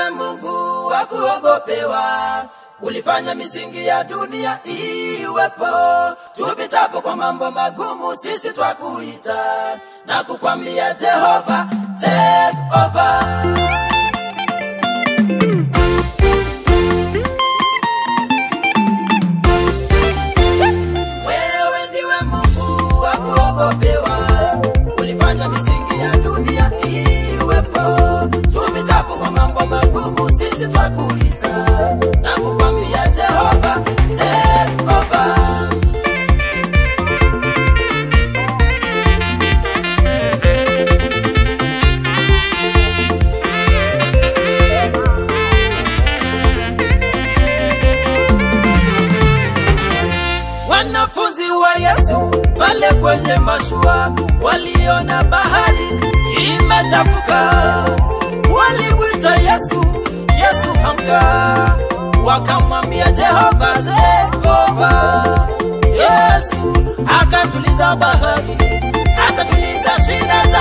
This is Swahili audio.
ndiwe Mungu wa kuogopewa, ulifanya misingi ya dunia iwepo. Tupitapo kwa mambo magumu, sisi twakuita na kukwambia Jehova, take over. Wewe ndiwe Mungu wa kuogopewa, ulifanya misingi ya dunia iwepo. Tupitapo kwa mambo magumu, sisi twakuita na kukwambia Jehova, take over. Wanafunzi wa Yesu pale kwenye mashua waliona bahari imechafuka, walimwita Yesu, Yesu amka, wakamwambia Jehova take over. Yesu akatuliza bahari, atatuliza shida